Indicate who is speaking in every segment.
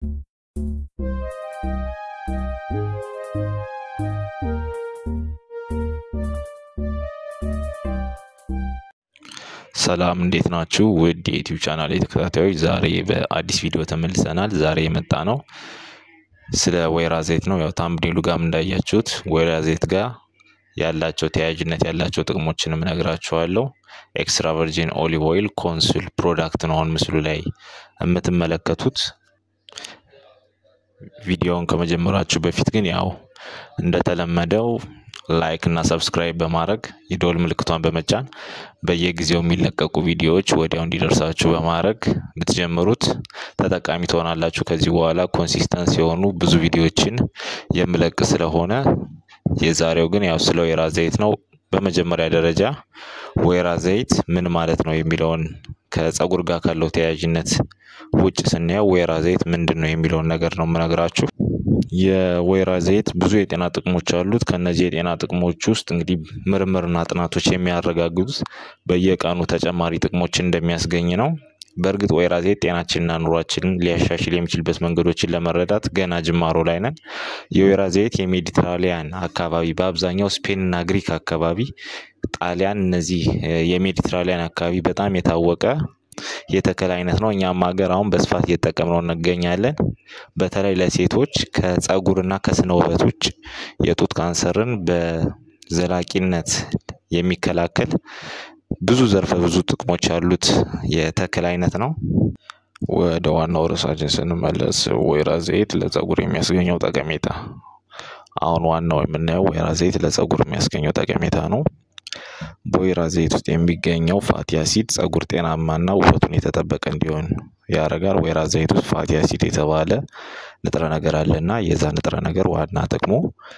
Speaker 1: ሰላም እንዴት ናችሁ? ውድ የዩቲዩብ ቻናል ተከታታዮች፣ ዛሬ በአዲስ ቪዲዮ ተመልሰናል። ዛሬ የመጣ ነው ስለ ወይራ ዘይት ነው። ያው ታምብኔሉ ጋም እንዳያችሁት ወይራ ዘይት ጋር ያላቸው ተያያዥነት ያላቸው ጥቅሞችንም እነግራችኋለሁ። ኤክስትራ ቨርጂን ኦሊቭ ኦይል ኮንሱል ፕሮዳክት ነው አሁን ምስሉ ላይ የምትመለከቱት። ቪዲዮውን ከመጀመራችሁ በፊት ግን ያው እንደተለመደው ላይክ እና ሰብስክራይብ በማድረግ የደወል ምልክቷን በመጫን በየጊዜው የሚለቀቁ ቪዲዮዎች ወዲያው እንዲደርሳችሁ በማድረግ ብትጀምሩት ተጠቃሚ ትሆናላችሁ። ከዚህ በኋላ ኮንሲስተንስ የሆኑ ብዙ ቪዲዮዎችን የምለቅ ስለሆነ የዛሬው ግን ያው ስለ ወይራ ዘይት ነው። በመጀመሪያ ደረጃ ወይራ ዘይት ምን ማለት ነው የሚለውን ከጸጉር ጋር ካለው ተያያዥነት ውጭ ስናየው ወይራ ዘይት ምንድን ነው የሚለውን ነገር ነው የምነግራችሁ። የወይራ ዘይት ብዙ የጤና ጥቅሞች አሉት። ከነዚህ የጤና ጥቅሞች ውስጥ እንግዲህ ምርምርና ጥናቶች የሚያረጋግጡት በየቀኑ ተጨማሪ ጥቅሞች እንደሚያስገኝ ነው። በእርግጥ ወይራ ዘይት ጤናችንና ኑሯችንን ሊያሻሽል የሚችልበት መንገዶችን ለመረዳት ገና ጅማሮ ላይ ነን። የወይራ ዘይት የሜዲትራሊያን አካባቢ በአብዛኛው ስፔንና ግሪክ አካባቢ፣ ጣሊያን፣ እነዚህ የሜዲትራሊያን አካባቢ በጣም የታወቀ የተክል አይነት ነው። እኛም ሀገር አሁን በስፋት እየተጠቀምነው እንገኛለን። በተለይ ለሴቶች ከጸጉርና ከስነ ውበት ውጭ የጡት ካንሰርን በዘላቂነት የሚከላከል ብዙ ዘርፈ ብዙ ጥቅሞች ያሉት የተክል አይነት ነው። ወደ ዋናው ርዕሳችን ስንመለስ ወይራ ዘይት ለጸጉር የሚያስገኘው ጠቀሜታ። አሁን ዋናው የምናየው ወይራ ዘይት ለጸጉር የሚያስገኘው ጠቀሜታ ነው። በወይራ ዘይት ውስጥ የሚገኘው ፋቲ አሲድ ጸጉር ጤናማና ውበቱን የተጠበቀ እንዲሆን ያደርጋል። ወይራ ዘይት ውስጥ ፋቲ አሲድ የተባለ ንጥረ ነገር አለና የዛ ንጥረ ነገር ዋና ጥቅሙ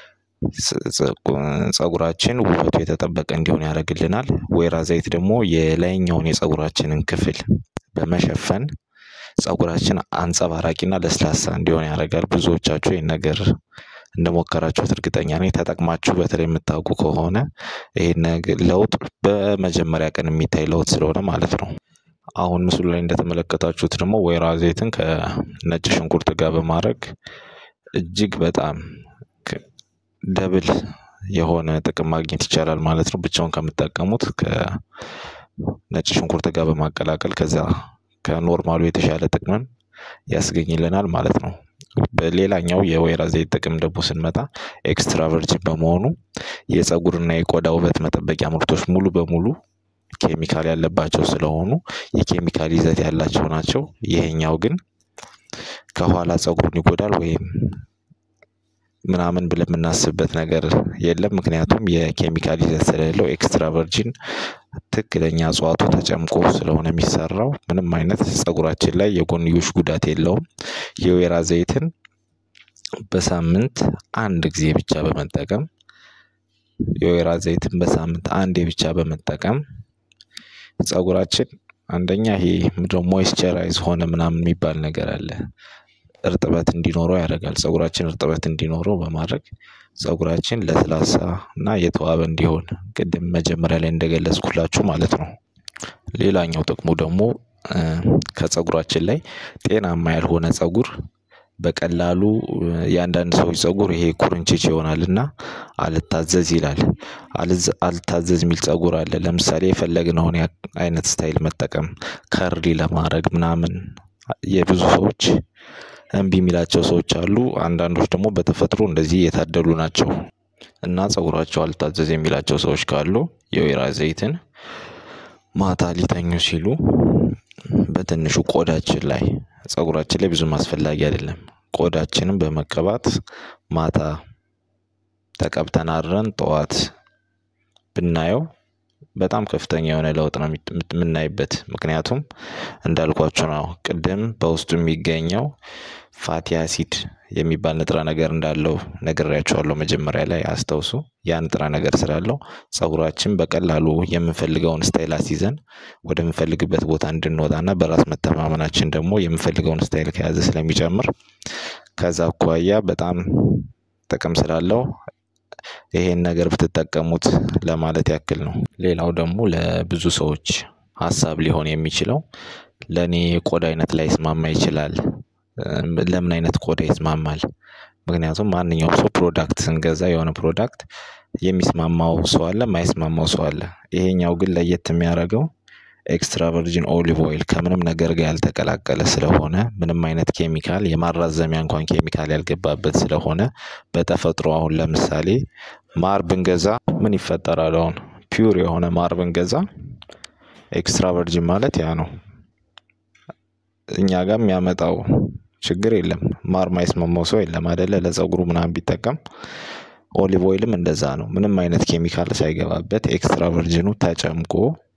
Speaker 1: ጸጉራችን ውበቱ የተጠበቀ እንዲሆን ያደርግልናል። ወይራ ዘይት ደግሞ የላይኛውን የጸጉራችንን ክፍል በመሸፈን ጸጉራችን አንጸባራቂና ለስላሳ እንዲሆን ያደርጋል። ብዙዎቻችሁ ይህን ነገር እንደሞከራችሁት እርግጠኛ ነኝ። ተጠቅማችሁ በተለይ የምታውቁ ከሆነ ይህን ለውጥ በመጀመሪያ ቀን የሚታይ ለውጥ ስለሆነ ማለት ነው። አሁን ምስሉ ላይ እንደተመለከታችሁት ደግሞ ወይራ ዘይትን ከነጭ ሽንኩርት ጋር በማድረግ እጅግ በጣም ደብል የሆነ ጥቅም ማግኘት ይቻላል ማለት ነው። ብቻውን ከምጠቀሙት ከነጭ ሽንኩርት ጋር በማቀላቀል ከዛ ከኖርማሉ የተሻለ ጥቅምን ያስገኝልናል ማለት ነው። በሌላኛው የወይራ ዘይት ጥቅም ደግሞ ስንመጣ ኤክስትራ ቨርጂን በመሆኑ የጸጉርና የቆዳ ውበት መጠበቂያ ምርቶች ሙሉ በሙሉ ኬሚካል ያለባቸው ስለሆኑ የኬሚካል ይዘት ያላቸው ናቸው። ይሄኛው ግን ከኋላ ጸጉሩን ይጎዳል ወይም ምናምን ብለን የምናስብበት ነገር የለም። ምክንያቱም የኬሚካል ይዘት ስለሌለው ኤክስትራ ቨርጂን ትክክለኛ እጽዋቱ ተጨምቆ ስለሆነ የሚሰራው ምንም አይነት ጸጉራችን ላይ የጎንዮሽ ጉዳት የለውም። የወይራ ዘይትን በሳምንት አንድ ጊዜ ብቻ በመጠቀም የወይራ ዘይትን በሳምንት አንዴ ብቻ በመጠቀም ጸጉራችን አንደኛ ይሄ ምንድነው ሞይስቸራይዝ ሆነ ምናምን የሚባል ነገር አለ እርጥበት እንዲኖረው ያደርጋል። ጸጉራችን እርጥበት እንዲኖረው በማድረግ ጸጉራችን ለስላሳ እና የተዋበ እንዲሆን ቅድም መጀመሪያ ላይ እንደገለጽኩላችሁ ማለት ነው። ሌላኛው ጥቅሙ ደግሞ ከጸጉራችን ላይ ጤናማ ያልሆነ ጸጉር በቀላሉ የአንዳንድ ሰዎች ጸጉር ይሄ ኩርንችች ይሆናል እና አልታዘዝ ይላል። አልታዘዝ የሚል ጸጉር አለ። ለምሳሌ የፈለግነውን አይነት ስታይል መጠቀም ከርሊ ለማድረግ ምናምን የብዙ ሰዎች እምቢ የሚላቸው ሰዎች አሉ። አንዳንዶች ደግሞ በተፈጥሮ እንደዚህ የታደሉ ናቸው እና ጸጉራቸው አልታዘዝ የሚላቸው ሰዎች ካሉ የወይራ ዘይትን ማታ ሊተኙ ሲሉ በትንሹ ቆዳችን ላይ ጸጉራችን ላይ ብዙም አስፈላጊ አይደለም። ቆዳችንን በመቀባት ማታ ተቀብተን አድረን ጠዋት ብናየው በጣም ከፍተኛ የሆነ ለውጥ ነው የምናይበት። ምክንያቱም እንዳልኳችሁ ነው ቅድም በውስጡ የሚገኘው ፋቲ አሲድ የሚባል ንጥረ ነገር እንዳለው ነግሬያችኋለሁ መጀመሪያ ላይ አስታውሱ። ያ ንጥረ ነገር ስላለው ጸጉራችን በቀላሉ የምንፈልገውን ስታይል አስይዘን ወደምንፈልግበት ቦታ እንድንወጣና በራስ መተማመናችን ደግሞ የምንፈልገውን ስታይል ከያዘ ስለሚጨምር ከዛ አኳያ በጣም ጥቅም ስላለው ይሄን ነገር ብትጠቀሙት ለማለት ያክል ነው። ሌላው ደግሞ ለብዙ ሰዎች ሀሳብ ሊሆን የሚችለው ለእኔ የቆዳ አይነት ላይ ስማማ ይችላል ለምን አይነት ቆዳ ይስማማል? ምክንያቱም ማንኛውም ሰው ፕሮዳክት ስንገዛ የሆነ ፕሮዳክት የሚስማማው ሰው አለ የማይስማማው ሰው አለ። ይሄኛው ግን ለየት የሚያደርገው ኤክስትራ ቨርጂን ኦሊቭ ኦይል ከምንም ነገር ጋር ያልተቀላቀለ ስለሆነ ምንም አይነት ኬሚካል የማራዘሚያ እንኳን ኬሚካል ያልገባበት ስለሆነ በተፈጥሮ አሁን ለምሳሌ ማር ብንገዛ ምን ይፈጠራል? አሁን ፒውር የሆነ ማር ብንገዛ ኤክስትራ ቨርጂን ማለት ያ ነው። እኛ ጋር የሚያመጣው ችግር የለም። ማር ማይስማማው ሰው የለም አይደለ? ለፀጉሩ ምናምን ቢጠቀም ኦሊቭ ኦይልም እንደዛ ነው። ምንም አይነት ኬሚካል ሳይገባበት ኤክስትራ ቨርጂኑ ተጨምቆ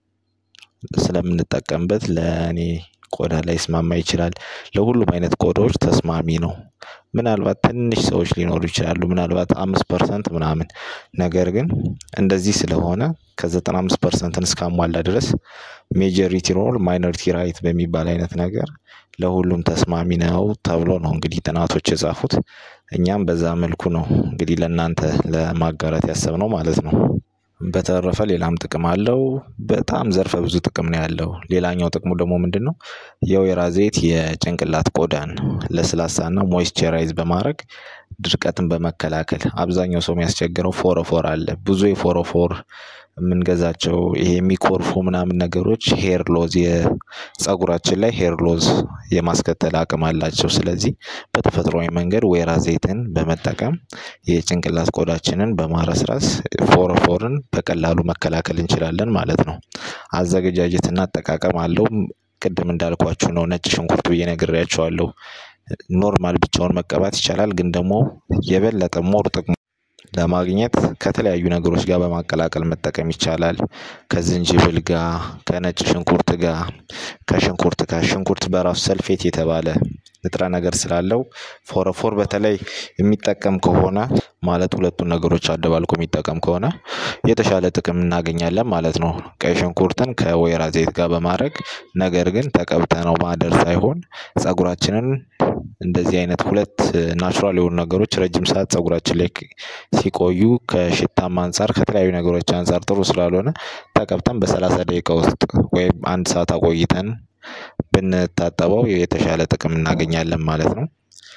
Speaker 1: ስለምንጠቀምበት ለእኔ ቆዳ ላይስማማ ይችላል። ለሁሉም አይነት ቆዳዎች ተስማሚ ነው። ምናልባት ትንሽ ሰዎች ሊኖሩ ይችላሉ ምናልባት አምስት ፐርሰንት ምናምን ነገር ግን እንደዚህ ስለሆነ ከዘጠና አምስት ፐርሰንትን እስካሟላ ድረስ ሜጀሪቲ ሮል ማይኖሪቲ ራይት በሚባል አይነት ነገር ለሁሉም ተስማሚ ነው ተብሎ ነው እንግዲህ ጥናቶች የጻፉት። እኛም በዛ መልኩ ነው እንግዲህ ለእናንተ ለማጋራት ያሰብነው ማለት ነው። በተረፈ ሌላም ጥቅም አለው በጣም ዘርፈ ብዙ ጥቅም ነው ያለው ሌላኛው ጥቅሙ ደግሞ ምንድነው? የወይራ ዘይት የጭንቅላት ቆዳን ለስላሳና ሞይስቸራይዝ በማድረግ ድርቀትን በመከላከል አብዛኛው ሰው የሚያስቸግረው ፎረፎር አለ ብዙ የፎረፎር የምንገዛቸው ይሄ የሚኮርፉ ምናምን ነገሮች ሄር ሎዝ የፀጉራችን ላይ ሄር ሎዝ የማስከተል አቅም አላቸው። ስለዚህ በተፈጥሯዊ መንገድ ወይራ ዘይትን በመጠቀም የጭንቅላት ቆዳችንን በማረስረስ ፎረፎርን በቀላሉ መከላከል እንችላለን ማለት ነው። አዘገጃጀትና አጠቃቀም አለው። ቅድም እንዳልኳችሁ ነው ነጭ ሽንኩርት ብዬ ነግሬያችኋለሁ። ኖርማል ብቻውን መቀባት ይቻላል ግን ደግሞ የበለጠ ሞር ጥቅሙ ለማግኘት ከተለያዩ ነገሮች ጋር በማቀላቀል መጠቀም ይቻላል። ከዝንጅብል ጋር ከነጭ ሽንኩርት ጋር ከሽንኩርት ጋር ሽንኩርት በራሱ ሰልፌት የተባለ ንጥረ ነገር ስላለው ፎረፎር በተለይ የሚጠቀም ከሆነ ማለት ሁለቱን ነገሮች አደባልቆ የሚጠቀም ከሆነ የተሻለ ጥቅም እናገኛለን ማለት ነው። ቀይ ሽንኩርትን ከወይራ ዘይት ጋር በማድረግ ነገር ግን ተቀብተነው ማደር ሳይሆን ፀጉራችንን እንደዚህ አይነት ሁለት ናቹራል የሆኑ ነገሮች ረጅም ሰዓት ፀጉራችን ላይ ሲቆዩ ከሽታም አንፃር ከተለያዩ ነገሮች አንፃር ጥሩ ስላልሆነ ተቀብተን በሰላሳ ደቂቃ ውስጥ ወይም አንድ ሰዓት አቆይተን ብንታጠበው የተሻለ ጥቅም እናገኛለን ማለት ነው።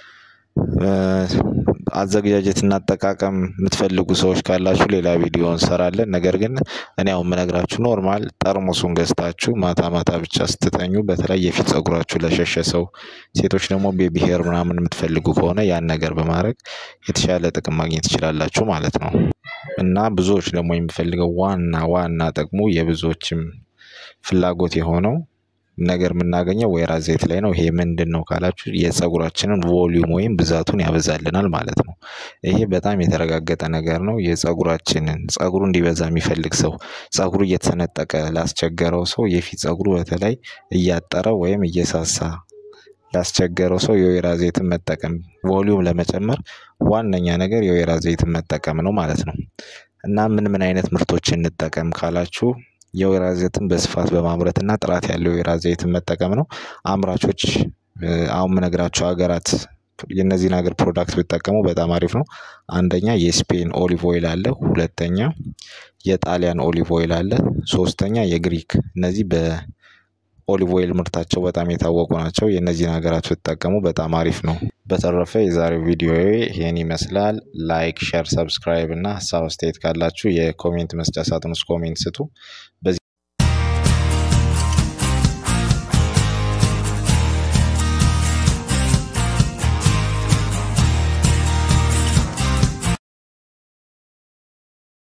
Speaker 1: አዘገጃጀትና አጠቃቀም የምትፈልጉ ሰዎች ካላችሁ ሌላ ቪዲዮ እንሰራለን ነገር ግን እኔ አሁን የምነግራችሁ ኖርማል ጠርሙሱን ገዝታችሁ ማታ ማታ ብቻ ስትተኙ በተለይ የፊት ፀጉራችሁ ለሸሸ ሰው ሴቶች ደግሞ ቤቢ ሄር ምናምን የምትፈልጉ ከሆነ ያን ነገር በማድረግ የተሻለ ጥቅም ማግኘት ትችላላችሁ ማለት ነው። እና ብዙዎች ደግሞ የሚፈልገው ዋና ዋና ጥቅሙ የብዙዎችም ፍላጎት የሆነው ነገር የምናገኘው ወይራ ዘይት ላይ ነው። ይሄ ምንድነው? ካላችሁ የፀጉራችንን ቮሊዩም ወይም ብዛቱን ያበዛልናል ማለት ነው። ይሄ በጣም የተረጋገጠ ነገር ነው። የፀጉራችንን ፀጉሩ እንዲበዛ የሚፈልግ ሰው ፀጉሩ እየተሰነጠቀ ላስቸገረው ሰው የፊት ፀጉሩ በተለይ እያጠረ ወይም እየሳሳ ላስቸገረው ሰው የወይራ ዘይትን መጠቀም ቮሊዩም ለመጨመር ዋነኛ ነገር የወይራ ዘይትን መጠቀም ነው ማለት ነው። እና ምን ምን አይነት ምርቶችን እንጠቀም ካላችሁ የወይራ ዘይትን በስፋት በማምረት እና ጥራት ያለው የወይራ ዘይትን መጠቀም ነው። አምራቾች አሁን የምነግራችሁ ሀገራት የነዚህን ሀገር ፕሮዳክት ቢጠቀሙ በጣም አሪፍ ነው። አንደኛ የስፔን ኦሊቭ ኦይል አለ ሁለተኛ የጣሊያን ኦሊቭ ኦይል አለ ሶስተኛ የግሪክ እነዚህ በኦሊቭ ኦይል ምርታቸው በጣም የታወቁ ናቸው። የነዚህን ሀገራት ብትጠቀሙ በጣም አሪፍ ነው። በተረፈ የዛሬው ቪዲዮዬ ይሄን ይመስላል ላይክ ሼር ሰብስክራይብ እና ሀሳብ አስተያየት ካላችሁ የኮሜንት መስጫ ሳጥን ውስጥ ኮሜንት ስጡ። በዚህ